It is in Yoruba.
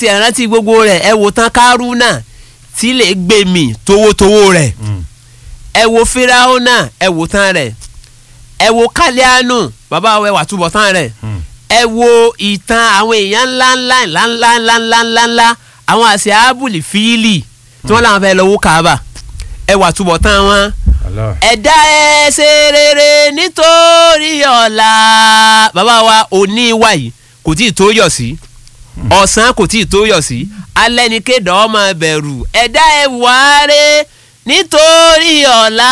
tiẹ̀ rántí gbogbo rẹ̀ ẹ wò tán kárúnà tí lè gbé mi towótowó rẹ̀ ẹ wo fíráhónà ẹ wò tán rẹ̀ ẹ wo kálíánù bàbá wa ẹ wà túbọ̀ tán rẹ̀ ẹ wo ìtàn àwọn èèyàn ńláńlá ńláńlá ńláńlá ńláńlá àwọn àṣẹ ábùlì fíìlì tí wọ́n làwọn fẹ́ lọ wó Káàbà ẹ wà túbọ̀ tán wọn Allah. ẹ̀dá ẹ ṣe rere nítorí ọ̀la bàbá wa òní wà yìí kò tí ì tó yọ̀ sí ọ̀sán kò tí ì tó yọ̀ sí alẹ́ ni kéde ọmọ bẹ̀rù ẹ̀dá ẹ wà á rẹ̀ nítorí ọ̀la